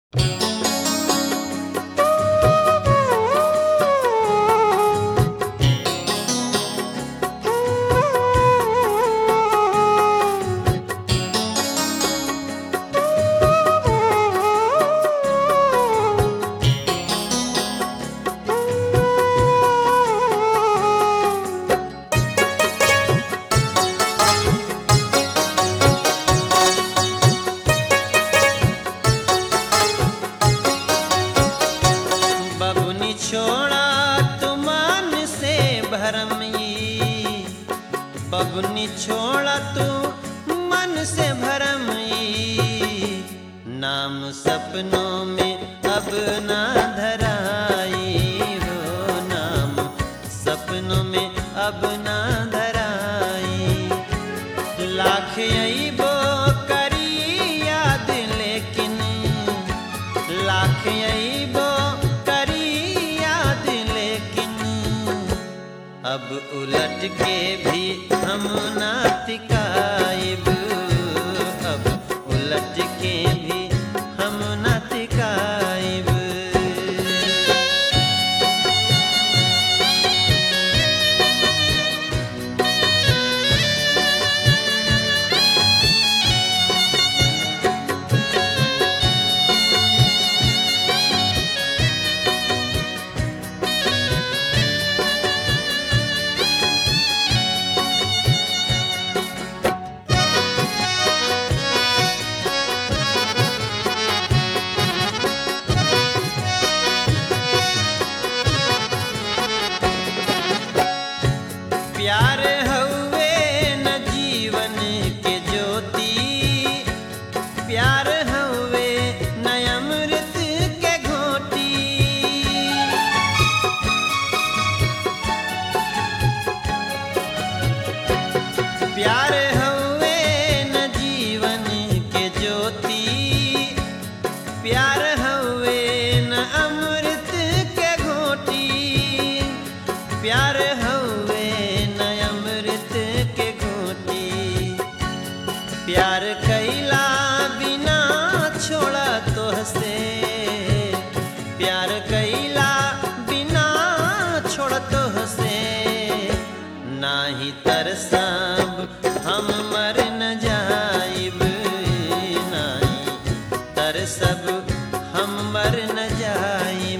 बबुनी छोड़ा तू मन से भरम ई नाम सपनों में अब ना धराई हो नाम सपनों में अब ना धराई लाख अइबो करी याद लेकिन लाख अइबो करी याद लेकिन अब उलट के भी हम ना तिकाइब अब उलट के भी हम ना तिकाइब प्यार हउए न जीवन के ज्योति प्यार हउए न अमृत के घोटी प्यार हउए न जीवन के ज्योति प्यार हउए न अमृत के घोटी प्यार हउए न अमृत के घोटी प्यार कैला बिना छोड़ा तो हसे प्यार कैला बिना छोड़ तो हसे नाही तरसब हम मर न जाइब नाही तरसब हम मर न जाइब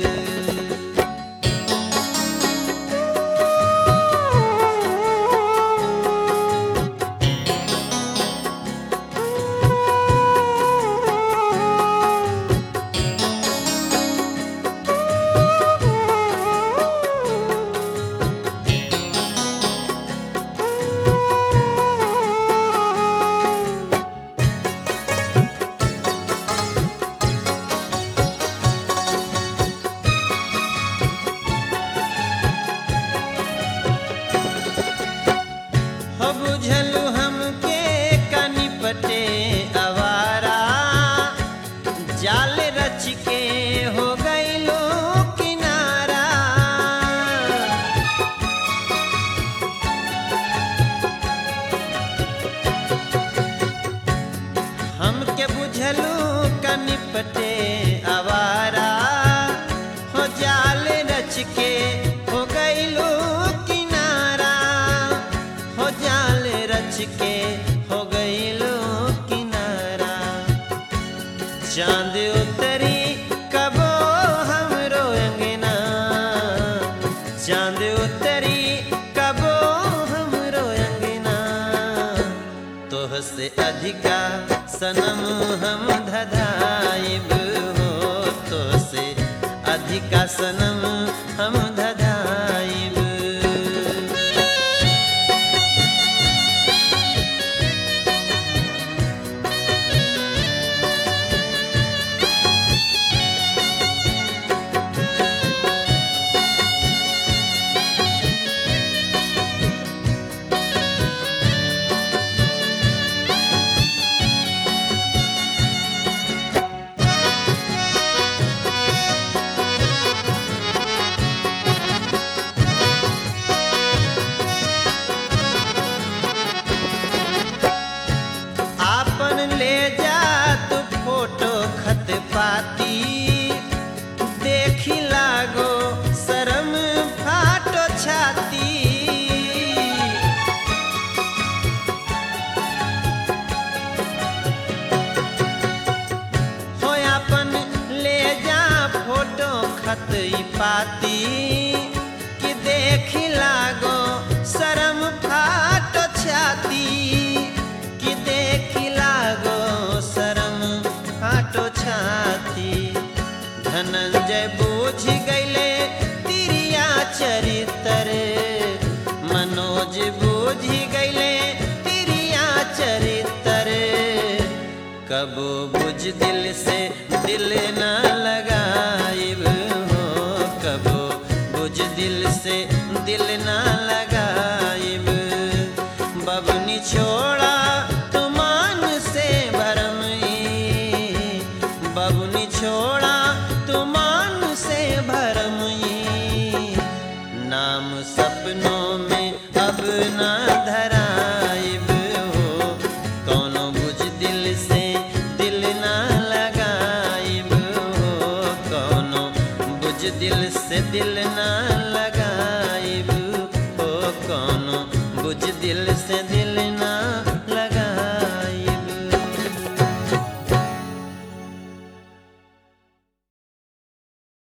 हो बुझलु हमके कनिपटे अवारा जाल रच के हो गईलो किनारा हमके बुझलु कनिपटे अवारा हो जाल रच के हो गईलो किनारा हो जाल रच के हो गईलो किनारा चांद उतरी कबो हमरो अंगना चांद उतरी कबो हमरो अंगना तोह से अधिका सनम हम धधाइब हो तो से अधिका सनम हम धधाइब ई पाती कि देख लागो शरम फाट छाती कि देख लागो शरम फाटो छाती धनंजय बूझ गईले तिरिया चरितर मनोज बूझ गईले तिरिया चरितर कबो बुझ दिल से दिल ना लगाइब हो कबो बुझ दिल से दिल ना लगाइब बबनी छोड़ा तुमान से भरम ई बबनी छोड़ा तुमान से भरम ई नाम सपनों में अब ना धराइब हो कौनो बुझ दिल से दिल ना लगाइब हो कौनो बुझ दिल से दिल ना लगाइब हो कौनो बुझ दिल से दिल ना